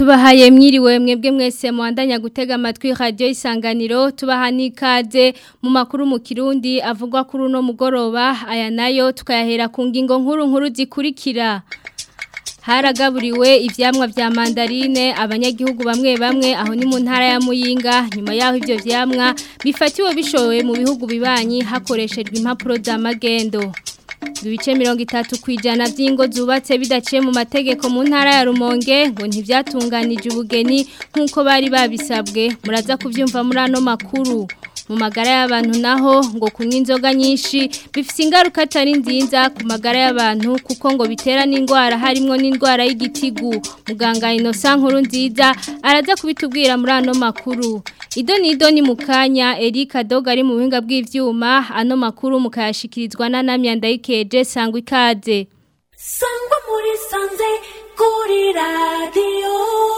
tubahaye mwiriwe mwebwe mwese muhandanya gutega amatwi radio isanganiro tubaha nikaze mu makuru mu kirundi avugwa kuri uno mugoroba aya nayo tukayahera ku ngingo nkuru nkuru zikurikira haragaburiwe ivyamwa vya mandarine abanyagihugu bamwe bamwe aho ni mu ntara ya Muyinga nyuma yaho ivyo vyamwa bifatiwe bishowe mu bihugu bibanyi hakoreshejwe impapuro za magendo ibice mirongo itatu ku ijana by'ingo zubatse bidaciye mu mategeko mu ntara ya rumonge ngo ntibyatunganije ubugeni nk'uko bari babisabwe muraza kubyumva muri ano makuru mu magara y'abantu naho ngo kunywa inzoga nyinshi bifite ingaruka atari nziza ku magara y'abantu kuko ngo bitera n'indwara harimo n'indwara y'igitigu muganga inosa nkuru nziza araza kubitubwira muri ano makuru ido ni ido ni mu kanya erika doga ari mu buhinga bw'ibyuma ano makuru mukayashyikirizwa na namyanda y'ikeje sangwa ikaze sangwa muri sanze kuri radiyo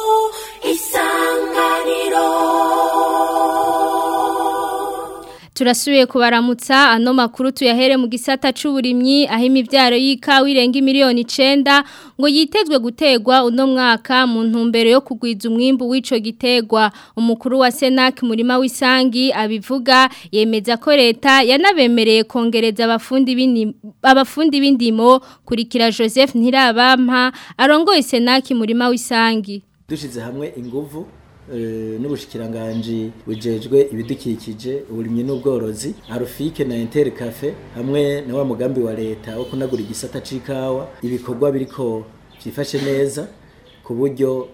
isanganiro turasubiye kubaramutsa ano makuru tuyahere mu gisata c'uburimyi aho imivyaro y'ikawa irenga miliyoni 9 ngo yitezwe gutegwa uno mwaka mu ntumbero yo kugwiza umwimbu w'ico gitegwa umukuru wa Senac murima w'isangi abivuga yemeza ko leta yanabemereye kongereza abafundi b'indimo abafundi b'indimo kurikira Joseph Ntirabampa arongoye Senac murima w'isangi dushize hamwe inguvu n'ubushikiranganji bujejwe ibidukikije uburimyi n'ubworozi arufike na inter cafe hamwe na wa mugambi wa leta wo kunagura igisata c'ikawa ibikorwa biriko vyifashe neza ku buryo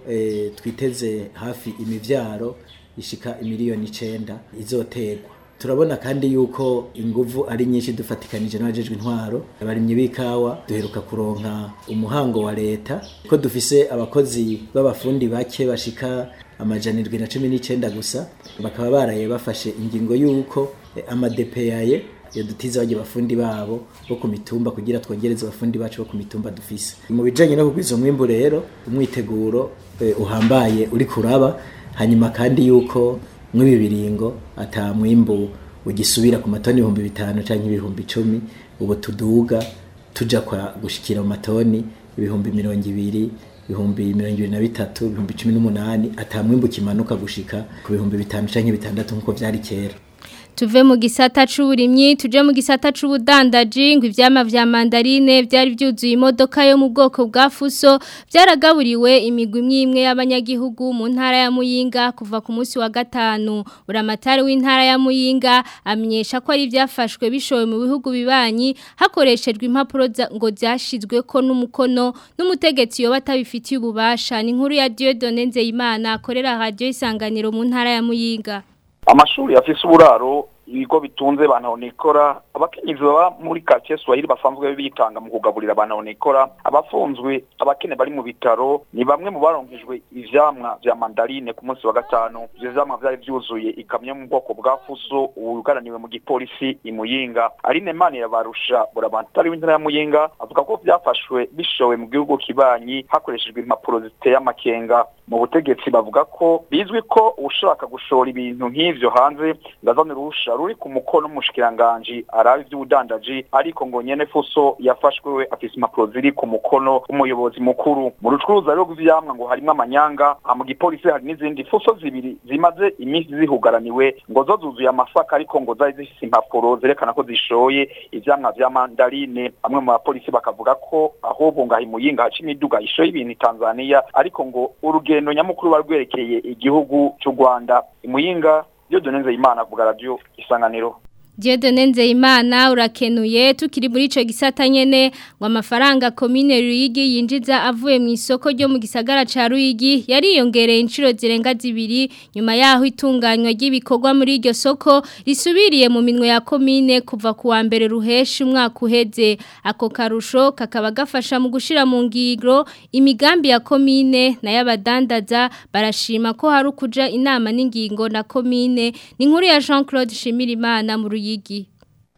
twiteze hafi imivyaro ishika imiliyoni icenda izoterwa turabona kandi yuko inguvu ari nyinshi dufatikanije n'abajejwe intwaro abarimyi b'ikawa duheruka kuronka umuhango wa leta ko dufise abakozi b'abafundi bake bashika amajana irwi na cumi n'icenda gusa bakaba baraye bafashe ingingo y'uko amadepeyaye yadutiza bajya bafundi babo bo ku mitumba kugira twongereze abafundi bacu bo ku mitumba dufise mu bijanye no kugwiza umwimbu rero umwiteguro uhambaye uri kuraba hanyuma kandi yuko mw'ibi biringo ata mwimbu ugisubira ku matoni ibihumbi bitanu canke ibihumbi icumi ubu tuduga tuja kwa gushikira mu matoni ibihumbi mirongo ibiri ibihumbi mirongo ibiri na bitatu ibihumbi cumi n'umunani ata mwimbu kimanuka gushika ku bihumbi bitanu canke bitandatu nk'uko vyari kera tuve mu gisata c'uburimyi tuje mu gisata c'ubudandaji ngo ivyama vya mandarine byari byuzuye imodoka yo mu bwoko bwa fuso byaragaburiwe imigwi imwe y'abanyagihugu mu ntara ya Muyinga kuva ku munsi wa gatanu uramatari w'intara ya Muyinga amenyesha ko ari byafashwe bishowe mu bihugu bibanyi hakoreshejwe impapuro ngo byashizwe ko n'umukono n'umutegetsi yo batabifitiye ububasha ni inkuru ya Dieudonne Nzeyimana akorera radio isanganiro mu ntara ya Muyinga amashuri afise uburaro ibigo bitunze bantahonikora abakenyezi baba muri quartier Swahili basanzwe bitanga mu kugaburira bantahonikora abafunzwe abakene bari mu bitaro ni bamwe mu baronkejwe ivyamwa vya mandarine ku munsi wa gatanu ivyo vyamwa vyari vyuzuye ikamyo mu bwoko bwa fuso ubugaraniwe mu gipolisi imuyinga Aline Mani yabarusha burabantari w'intara ya Muyinga avuga ko vyafashwe bishowe mu gihugu kibanyi hakoreshejwe impapuro ziteye amakenga mu butegetsi bavuga ko bizwi ko ushaka gushora ibintu nk'ivyo hanze ngazanira urusha ruri ku mukono w'umushikiranganji arabe ivy'ubudandaji ariko ngo nyene fuso yafashwe we afise impapuro ziri ku mukono w'umuyobozi mukuru mu rucuruza rero rw'ivyamwa ngo harimwo amanyanga mu gipolisi hari n'izindi fuso zibiri zimaze iminsi zihugaraniwe ngo zo zuzuye amasaka ariko ngo zari zifise impapuro zerekana ko zishoye ivyamwa vya mandarine bamwe mu bapolisi bakavuga ko ahubwo ngaha imuyinga haca imiduga ishoye ibintu Tanzania ariko ngo urugendo nyamukuru barwerekeye igihugu cy'u Rwanda imuyinga iyo donenze imana kuvuga radio isanganiro Diodone Nzeyimana urakenuye tukiri muri ico gisata nyene ngo amafaranga commune Ruyigi yinjiza avuye mu isoko ryo mu gisagara ca Ruyigi yariyongereye inshuro zirenga zibiri nyuma yaho itunganywa ry'ibikorwa muri iryo soko risubiriye mu minwe ya commune kuva ku wa mbere ruheshi umwaka uheze ako karusho kakaba gafasha mu gushira mu ngiro imigambi ya commune na y'abadandaza barashima ko hari ukuja inama n'ingingo na commune ni nkuru ya Jean-Claude Shimirimana mu Ruyigi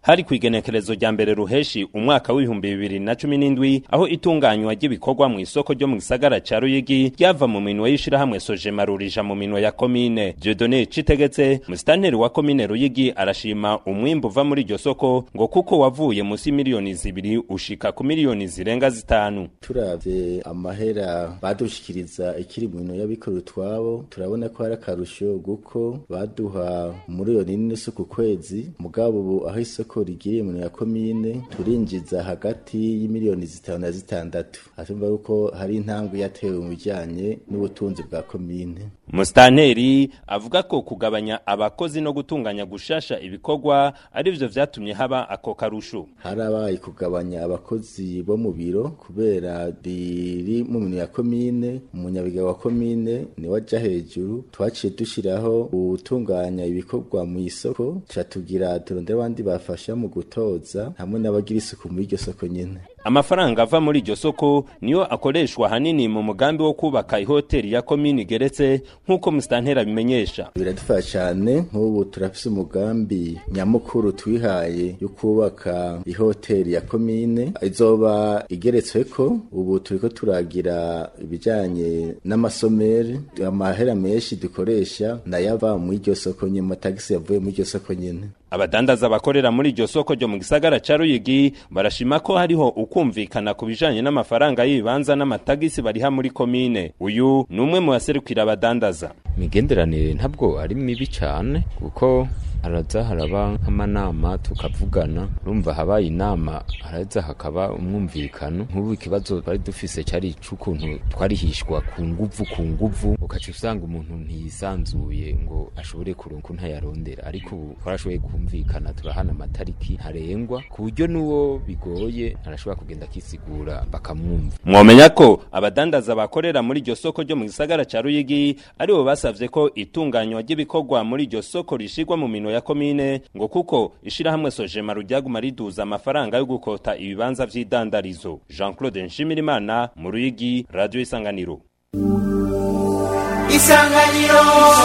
hari kwigenekerezo rya mbere ruheshi umwaka w'ibihumbi bibiri na cumi n'indwi aho itunganywa ry'ibikorwa mu isoko ryo mu gisagara ca Ruyigi ryava mu minwe y'ishirahamwe Sojema rurija mu minwe ya komine Dieudonné Citegetse musitanteri wa komine Ruyigi arashima umwimbu uva muri iryo soko ngo kuko wavuye musi miliyoni zibiri ushika ku miliyoni zirenga zitanu turavye amahera badushikiriza ikiri mu minwe y'abikorera utwabo turabona ko hari akarusho guko baduha umuriyoni n'inusu ku kwezi mugabo ubu aho isoko isoko rigiriye mu ya komine turinjiza hagati y'imiliyoni zitanu na zitandatu atumva yuko hari intambwe yatewe mu bijyanye n'ubutunzi bwa komine Mustanteri avuga ko kugabanya abakozi no gutunganya gushasha ibikorwa arivyo vyatumye haba ako karusho harabaye kugabanya abakozi bo mu biro kubera riri mu minwe ya komine umunyabiga wa komine niwe aja hejuru twaciye dushiraho gutunganya ibikorwa mu isoko ca tugira turondera abandi bafasha mu gutoza hamwe n'abagira isuku muri iryo soko nyene amafaranga ava muri iryo soko niyo akoreshwa hanini mu mugambi wo kubaka ihoteli ya komini igeretse nk'uko musitantera bimenyesha biradufasha cyane nk'ubu turafise umugambi nyamukuru twihaye yo kubaka ihoteli ya komine izoba igeretsweko ubu turiko turagira ibijanye n'amasomeri amahera menshi dukoresha nayava muri iryo soko nyene amatagisi yavuye muri iryo soko nyene abadandaza bakorera muri iryo soko ryo mu gisagara ca Ruyigi barashima ko hariho ukumvikana ku bijanye n'amafaranga y'ibibanza n'amatagisi bariha muri komine uyu ni umwe mu baserukira abadandaza imigenderanire ntabwo ari mibi cyane kuko haraza haraba nk'amanama tukavugana urumva habaye inama haraza hakaba umwumvikano nk'ubu ikibazo twari dufise cyari ic'ukuntu twarihishwa ku nguvu ku nguvu ugaca usanga umuntu ntiyisanzuye ngo ashobore kuronka ntayarondera ariko ubu twarashoboye kumvikana turahana amatariki ntarengwa ku buryo n'uwo bigoye arashobora kugenda akisigura bakamwumva mwomenya ko abadandaza bakorera muri iryo soko ryo mu gisagara ca Ruyigi aribo basavye ko itunganywa ry'ibikorwa muri iryo soko rishigwa mu minwe ya komine ngo kuko ishirahamwe Sojema ruryaguma riduza amafaranga yo gukota ibibanza vy'idandarizo Jean-Claude Nshimirimana mu Ruyigi Radio Isanganiro Isanganiro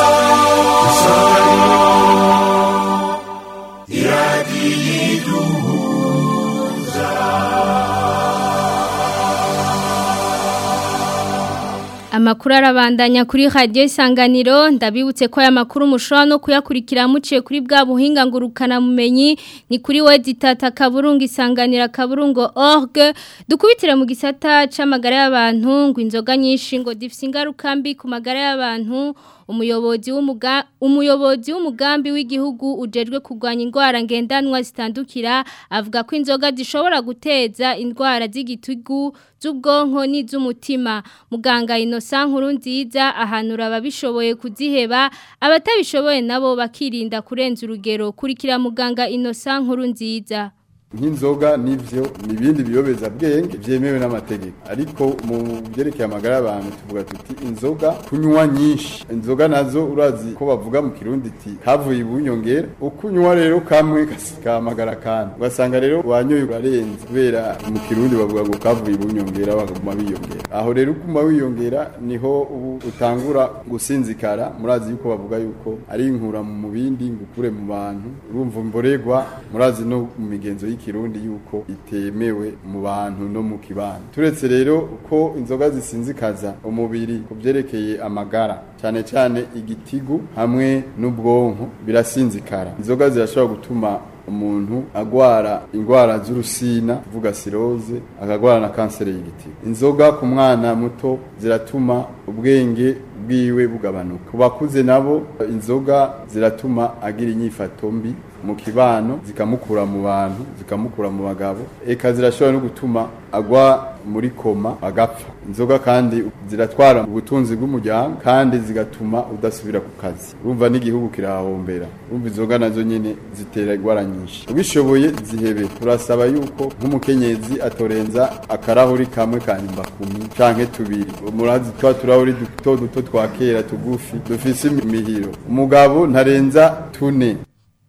Amakuru arabandanya kuri radio isanganiro ndabibutse ko aya makuru mushobora no kuyakurikira muciye kuri bwa buhinga ngurukana mumenyi ni kuri weditata kaburungu isanganira kaburungu org dukubitire mu gisata c'amagara y'abantu ngo inzoga nyinshi ngo difise ingaruka mbi ku magara y'abantu umuyobozi w'umuga umuyobozi w'umugambi w'igihugu ujejwe kurwanya indwara ngendanwa zitandukira avuga ko inzoga zishobora guteza indwara z'igitugu z'ubwonko n'iz'umutima muganga Innocent nkuru nziza ahanura ababishoboye kuziheba abatabishoboye nabo bakirinda kurenza urugero kurikira muganga Innocent nkuru nziza nk'inzoga n'ivyo n'ibindi biyobeza bwenge vyemewe n'amategeko ariko mu byerekeye amagara y'abantu tuvuga tuti inzoga kunywa nyinshi inzoga nazo urazi ko bavuga mu kirundi iti kavuye ibunyongera ukunywa rero kamwe kamagara kandi ugasanga rero wanyoye urarenze kubera mu kirundi bavuga ngo kavuye ibunyongera bakaguma biyongera aho rero uguma wiyongera niho ubu utangura gusinzikara murazi yuko bavuga yuko ari inkura mu bindi ngukure mu bantu urumva mboregwa murazi no mu migenzo y'ikirundi yuko itemewe mu bantu no mu kibano turetse rero ko inzoga zisinzikaza umubiri ku byerekeye amagara cyane cyane igitigu hamwe n'ubwonko birasinzikara inzoga zirashobora gutuma umuntu agwara indwara z'urusina tuvuga siroze akagwara na kanseri y'igitigu inzoga ku mwana muto ziratuma ubwenge bwiwe bugabanuka ku bakuze nabo inzoga ziratuma agira inyifato mbi mu kibano zikamukura mu bantu zikamukura mu bagabo eka zirashobora no gutuma agwa muri koma agapfa inzoga kandi ziratwara ubutunzi bw'umuryango kandi zigatuma udasubira ku kazi urumva n'igihugu kirahombera urumva inzoga nazo nyine zitera indwara nyinshi ubishoboye zihebe turasaba yuko nk'umukenyezi atorenza akarahuri kamwe ka kumi canke tubiri murazi twa turahuri duto duto twa kera tugufi dufise imihiro umugabo ntarenza tune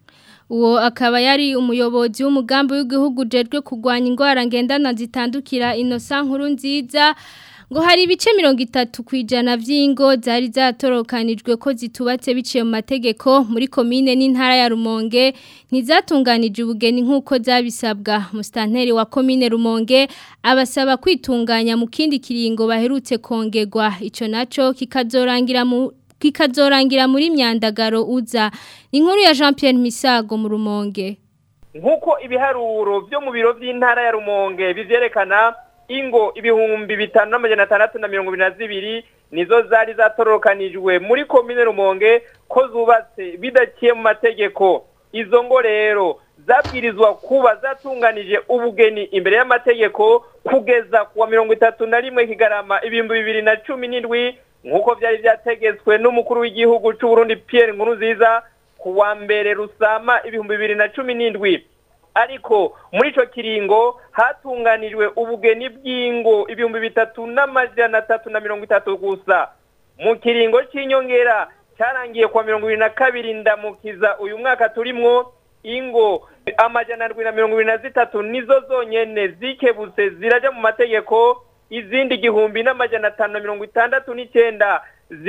uwo akaba yari umuyobozi w'umugambi w'igihugu ujejwe kurwanya indwara ngendana zitandukira Innocent nkuru nziza ngo hari ibice mirongo itatu ku ijana by'ingo zari zatorokanijwe ko zitubatse biciye mu mategeko muri komine n'intara ya rumonge ntizatunganije ubugeni nk'uko zabisabwa musitanteri wa komine rumonge abasaba kwitunganya mu kindi kiringo baherutse kongerwa icyo nacyo kikazorangira mu kikazorangira muri myandagaro uza inkuru ya Jean Pierre Misago mu rumonge nk'uko ibiharuro byo mu biro by'intara ya rumonge bivyerekana ingo ibihumbi bitanu n'amajana atandatu na mirongo ibiri na zibiri nizo zari zatorokanijwe muri komine rumonge ko zubatse bidaciye mu mategeko izo ngo rero zabwirizwa kuba zatunganije ubugeni imbere y'amategeko kugeza kuwa mirongo itatu na rimwe kigarama ibihumbi bibiri na cumi n'indwi nk'uko byari byategetswe n'umukuru w'igihugu cy'u Burundi Pierre Nkurunziza ku wa mbere rusama ibihumbi bibiri na cumi n'indwi ariko muri icyo kiringo hatunganijwe ubugeni bw'ingo ibihumbi bitatu n'amajana atatu na mirongo itatu gusa mu kiringo cy'inyongera cyarangiye kuwa mirongo ibiri na kabiri ndamukiza uyu mwaka turimwo ingo amajana arindwi na mirongo ibiri na zitatu nizo zonyene zikebutse zirajya mu mategeko izindi igihumbi n'amajana atanu na mirongo itandatu n'icyenda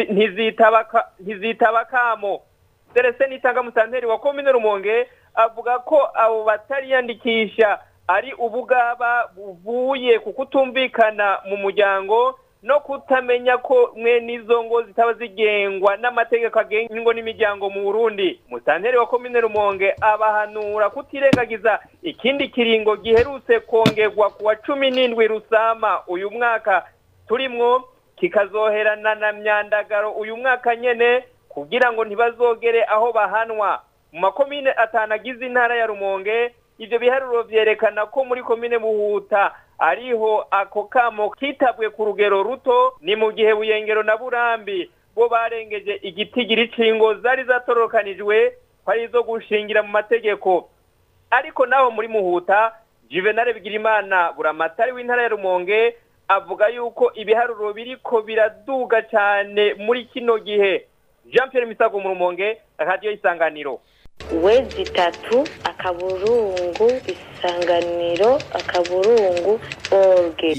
ntizitaba kamo serese nitanga musanteri wa komine rumonge avuga ko abo batariyandikisha ari ubugaba buvuye ku kutumvikana mu muryango no kutamenya ko mwe n'izo ngo zitaba zigengwa n'amategeko agenga ingo n'imiryango mu burundi musanteri wa komine rumonge abahanura kutirengagiza ikindi kiringo giherutse kongerwa ku wa cumi n'indwi rusama uyu mwaka turimwo kikazoherana na myandagaro uyu mwaka nyene kugira ngo ntibazogere aho bahanwa mu makomine atanu agize intara ya rumonge ibyo biharuro vyerekana ko muri komine muhuta ariho ako kamo kitabwe ku rugero ruto ni mu gihe buyengero na burambi bo barengeje igitigiri cingo zari zatorokanijwe ko ari izo gushingira mu mategeko ariko naho muri muhuta juvenal bigirimana buramatari w'intara ya rumonge avuga yuko ibiharuro biriko biraduga cyane muri kino gihe jean pierre misago mu rumonge radiyo isanganiro wezi itatu akaburungu isanganiro akaburungu orge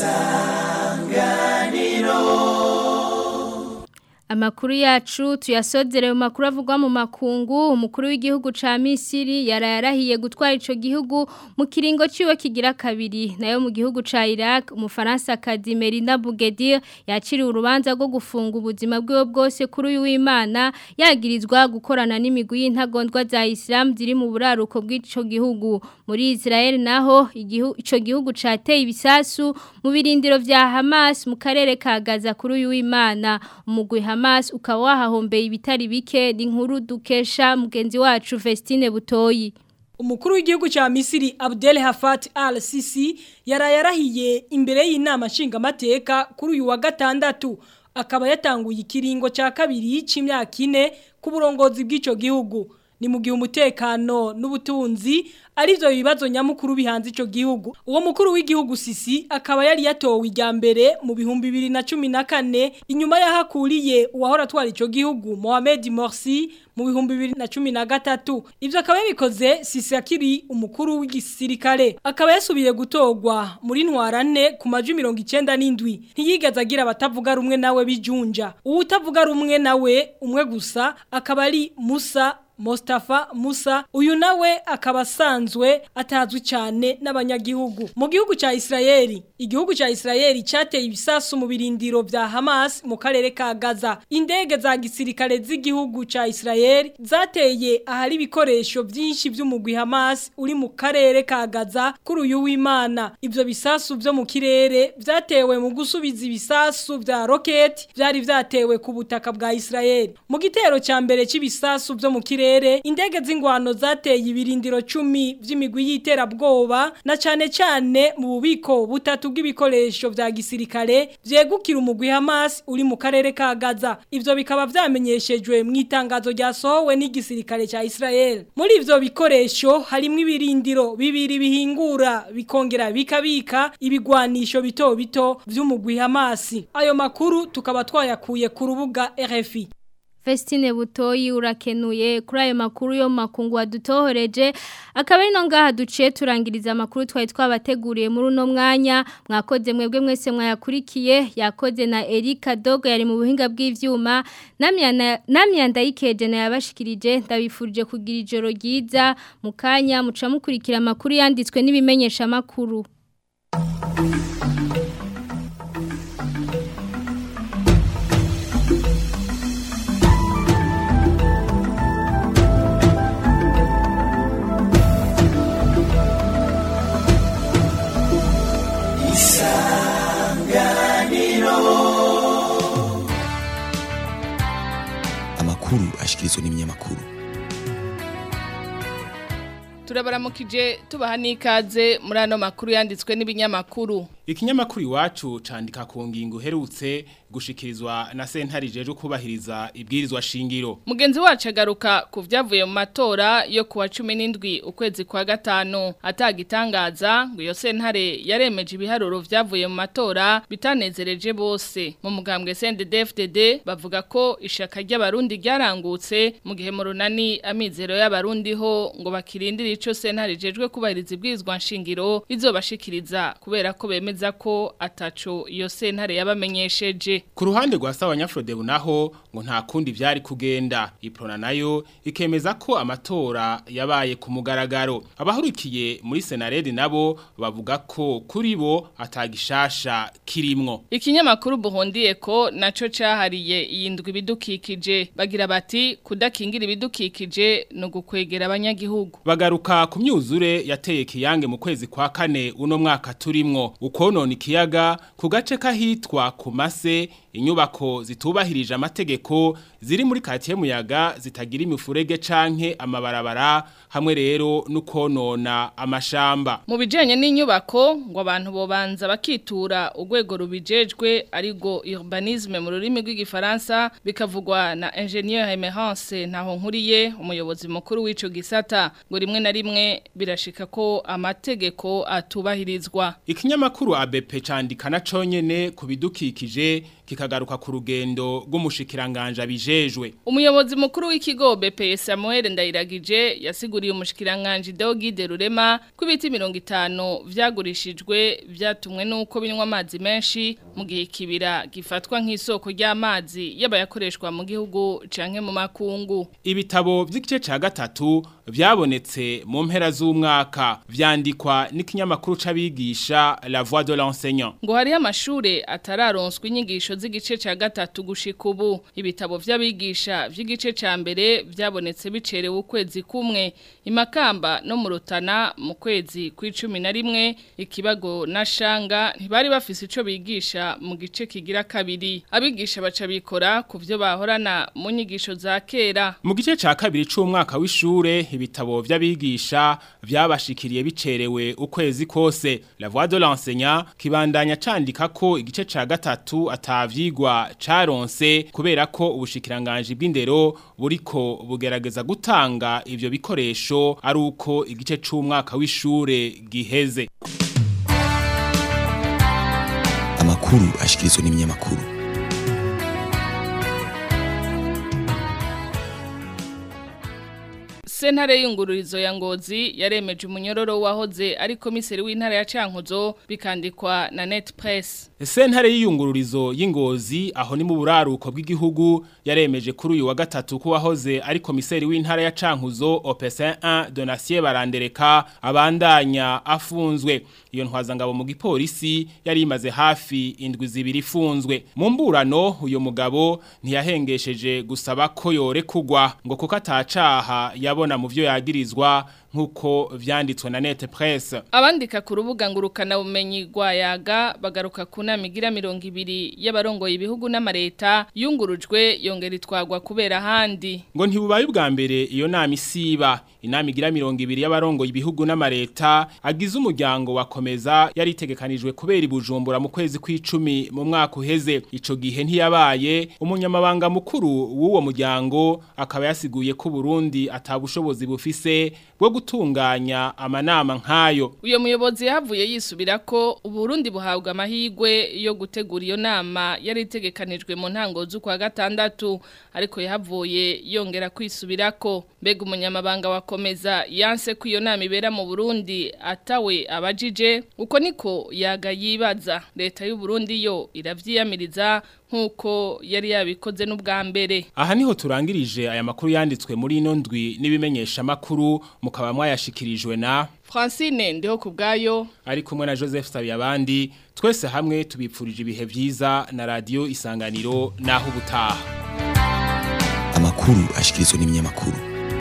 Amakuru yacu tuyasozere mu makuru avugwa mu makungu umukuru w'igihugu ca Misiri yarayarahiye gutwara ico gihugu mu kiringo ciwe kigira kabiri nayo mu gihugu ca Iraq umufaransa Kadimerinda Bougedir yaciriwe urubanza rwo gufunga ubuzima bwiwe bwose kuri uyu w'Imana yagirizwa gukorana n'imigwi y'intagondwa za Islam ziri mu buraruko bw'ico gihugu muri Israel naho igihugu ico gihugu cateye ibisasu mu birindiro vya Hamas mu karere ka Gaza kuri uyu w'Imana umugwi Hamas ukaba wahahombeye ibitari bike n'inkuru dukesha mugenzi wacu Vestine Butoyi Umukuru w'igihugu cha Misiri Abdel Hafat al-Sisi yarayarahiye imbere y'inama nshingamateka kuri uyu wa gatandatu akaba yatanguye ikiringo ca kabiri c'imyaka ine ku burongozi bw'ico gihugu ni mu gihe umutekano n'ubutunzi arivyo bibazo nyamukuru bihanze ico gihugu uwo mukuru w'igihugu Sisi akaba yari yatowe ijya mbere mu bihumbi 2014 inyuma yahakuriye uwahora atwara ico gihugu Mohamed Morsi mu bihumbi 2013 ivyo akaba yabikoze Sisi akiri umukuru w'igisirikare akaba yasubiye gutogwa muri ntwarane ku maju 97 ntiyigeze agira abatavuga rumwe nawe bijunja uwutavuga rumwe nawe umwe gusa akaba ari Musa Mustafa Musa uyu nawe akaba asanzwe atazwi cyane n'abanyagihugu mu gihugu cya Israeli igihugu cya Israeli cyateye ibisasu mu birindiro vya Hamas mu karere ka Gaza indege za gisirikare z'igihugu cya Israeli zateye ahari ibikoresho byinshi by'umugwi Hamas uri mu karere ka Gaza kuri uyu w'Imana ivyo bisasu byo mu kirere vyatewe mu gusubiza ibisasu vya rocket vyari vyatewe ku butaka bwa Israeli mu gitero cya mbere cy'ibisasu byo mu kirere kirere indege z'ingwano zateye ibirindiro 10 vy'imigwi y'iterabwoba na cane cane mu bubiko butatu bw'ibikoresho vya gisirikare vyegukira umugwi Hamas uri mu karere ka Gaza ivyo bikaba vyamenyeshejwe mu itangazo ryasohowe n'igisirikare ca Israel muri ivyo bikoresho harimo ibirindiro bibiri bihingura bikongera bikabika ibigwanisho bito bito vy'umugwi Hamas ayo makuru tukaba twayakuye ku rubuga RFI Vestine Butoyi urakenuye kuri ayo makuru yo makungu wadutohoreje akaba ari no ngaha duciye turangiriza amakuru twari twabateguriye muri uno mwanya mwakoze mwebwe mwese mwayakurikiye yakoze na Erika Dogo yari mu buhinga bw'ivyuma namya ndayikeje na yabashikirije ndabifurije kugira ijoro ryiza mu kanya muca mukurikira amakuru yanditswe n'ibimenyesha amakuru amakuru ashikirizwa n'ibinyamakuru turabaramukije tubaha n'ikaze muri ano makuru yanditswe n'ibinyamakuru ikinyamakuru iwacu candika ku ngingo uherutse gushikirizwa na sentare jeje kubahiriza ibwirizwa shingiro mugenzi wacu agaruka ku byavuye mu matora yo kuwa 17 ukwezi kwa gatanu atagitangaza ngo iyo sentare yaremeje ibiharuro byavuye mu matora bitanezereje bose mu mugambwe CNDD-FDD bavuga ko ishaka ry'abarundi ryarangutse mu gihe mu runani amizero y'abarundi ho ngo bakirindire ico sentare jejwe kubahiriza ibwirizwa shingiro izobashikiriza kubera ko bemeza ko ataco iyo sentare yabamenyesheje ku ruhande rwa sawa nyafrodebu naho ngo nta kundi vyari kugenda iprona nayo ikemeza ko amatora yabaye ku mugaragaro abahurikiye muri senaredi nabo bavuga ko kuri bo atagishasha kirimwo ikinyamakuru buhondiye ko naco cahariye iyindwi bidukikije bagira bati kudakingira ibidukikije no gukwegera abanyagihugu bagaruka ku myuzure yateye kiyange mu kwezi kwa kane uno mwaka turimwo ukonona ikiyaga ku gace kahitwa ku mase inyubako zitubahirije amategeko ziri muri katiye muyaga zitagira imifurege canke amabarabara hamwe rero nukonona amashamba mu bijanye n'inyubako ngo abantu bobanza bakitura urwego rubijejwe arigo urbanisme mu rurimi rw'igifaransa bikavugwa na ingenieur Emerance ntaho nkuriye umuyobozi mukuru w'ico gisata ngo rimwe na rimwe birashika ko amategeko atubahirizwa ikinyamakuru ABP candika na conyene ku bidukikije kikagaruka ku rugendo rw'umushikiranganje bijejwe umuyobozi mukuru w'ikigo BP Samuel Ndayiragije yasiguriye umushikiranganje Deogide Rurema ko ibiti 50 vyagurishijwe vyatumwe nuko binywa amazi menshi mu gihe kibira gifatwa nk'isoko ry'amazi yabayakoreshwa mu gihugu canke mu makungu ibitabo vy'igice ca gatatu vyabonetse mu mpera z'umwaka vyandikwa n'ikinyamakuru c'abigisha La Voix de l'enseignant ngo hari amashure atararonswa inyigisho z'igice ca gatatu gushika ubu ibitabo vy'abigisha vy'igice ca mbere vyabonetse bicerewe ukwezi kumwe imakamba no mu rutana mu kwezi kw'icumi na rimwe ikibago na shanga ntibari bafise ico bigisha mu gice kigira kabiri abigisha baca bikora ku vyo bahorana mu nyigisho za kera mu gice ca kabiri c'umwaka w'ishure ibitabo vy'abigisha vyabashikiriye bicerewe ukwezi kose la voix de l'enseignant kibandanya candika ko igice ca gatatu atavyigwa caronse kubera ko ubushikiranganje bw'indero buriko bugerageza gutanga ivyo bikoresho ari uko igice c'umwaka w'ishure giheze amakuru ashikirizwa n'ibinyamakuru Sentare y'ingururizo ya ngozi yaremeje umunyororo wahoze ari komiseri w'intara ya Cankuzo bikandikwa na Net Press. Sentare y'iyungururizo y'ingozi aho ni mu buraruko bw'igihugu yaremeje kuri uyu wa gatatu ko wahoze ari komiseri w'intara ya Cankuzo OPC 1 Donatien Barandereka abandanya afunzwe. Iyo ntwazangabo mu gipolisi yari imaze hafi indwi zibiri ifunzwe. Mu mburano uyo mugabo ntiyahengesheje gusaba ko yore kugwa ngo kuko atacaha yabona mu byo yagirizwa nkuko vyanditswe na Net Press. Abandika ku rubuga ngurukana bumenyi rwayaga bagaruka ku nama igira 200 y'abarongoye ibihugu n'amareta yungurujwe yongera itwagwa kubera handi. Ngo ntibubaye ubwa mbere iyo nama isiba inama igira 200 y'abarongoye ibihugu n'amareta agize umuryango wakomeza yari itegekanijwe kubera ibujumbura mu kwezi kw'icumi mu mwaka uheze ico gihe ntiyabaye umunyamabanga mukuru w'uwo muryango akaba yasiguye ko Burundi atabushobozi bufise bwo gutunganya amanama nk'ayo uyo muyobozi yahavuye yisubira ko uburundi buhabwa amahirwe yo gutegura iyo nama yari itegekanijwe mu ntango z'ukwa gatandatu ariko yahavuye yongera kwisubira ko mbega umunyamabanga wakomeza yanse ko iyo nama ibera mu burundi atawe abajije uko niko yaga yibaza leta y'u Burundi yo iravyiyamiriza nkuko yari yabikoze n'ubwa mbere aha niho turangirije aya makuru yanditswe muri ino ndwi n'ibimenyesha makuru mukaba mwayashikirijwe na Francine ndiho kubgayo ari kumwe na Joseph Sabiyabandi twese hamwe tubipfurije ibihe vyiza na radio isanganiro naho ubutaha amakuru ashikirizwa n'ibinyamakuru